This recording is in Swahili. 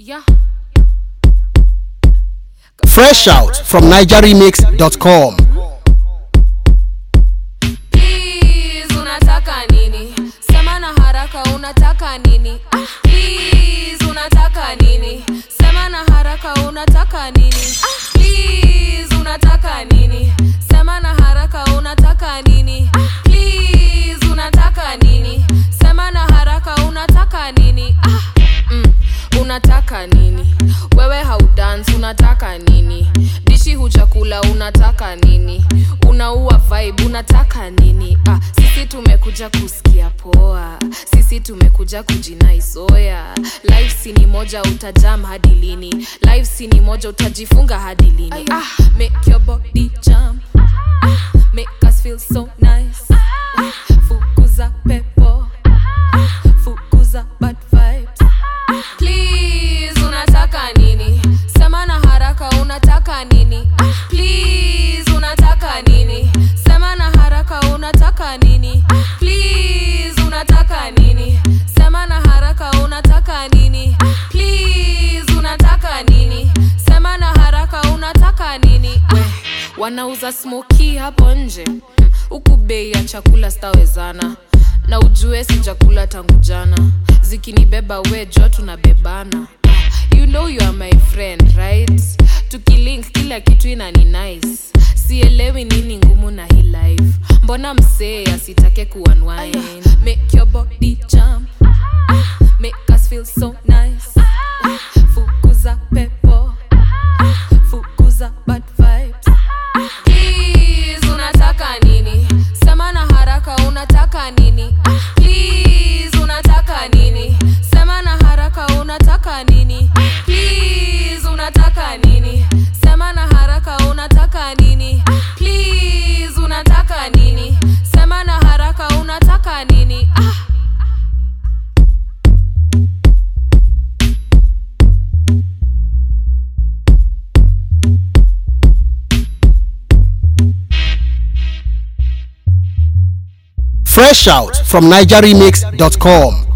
Yeah. Fresh out from NigerRemix.com. Please, unataka nini? Sema na haraka unataka nini? Ah, please, unataka nini? Sema na haraka unataka nini? Ah, please, unataka nini? Sema na haraka unataka nini? Ah, please, unataka nini? Sema na haraka unataka nini? Ah, mm, unataka nini? Wewe haudance unataka nini? Dishi hujakula unataka nini? Unaua vibe unataka nini? Ah, sisi tumekuja kusikia poa, sisi tumekuja kujinaisoya. Life si ni moja, utajam hadi lini? Life si ni moja, utajifunga hadi lini? Ah, make your body jump, ah, make us feel so nice. Ah, fukuza pepo, ah, fukuza bad vibes. Please, unataka nini? Sema na haraka unataka nini? Ah, Please, unataka nini? Sema na haraka unataka nini? Ah, Please, unataka nini? Sema na haraka unataka nini? Ah, Please, unataka nini? Sema na haraka unataka nini? We, wanauza smoki hapo nje Mm, huku bei ya chakula stawezana na ujue sijakula tangu jana zikinibeba we jo tunabebana you know you are my friend right tukilink kila kitu inani nice sielewi nini ngumu na hii life mbona msee asitake kuunwind make your body jump ah, make us feel so nice ah, fukuza pepo ah, fukuza bad vibes Please, unataka nini? Sema na haraka unataka nini? Ah, Please, unataka nini? Sema na haraka unataka nini? Please, unataka nini? Sema na haraka unataka nini? Please, unataka nini? Sema na haraka unataka nini? Ah. Fresh out from NigerRemix.com.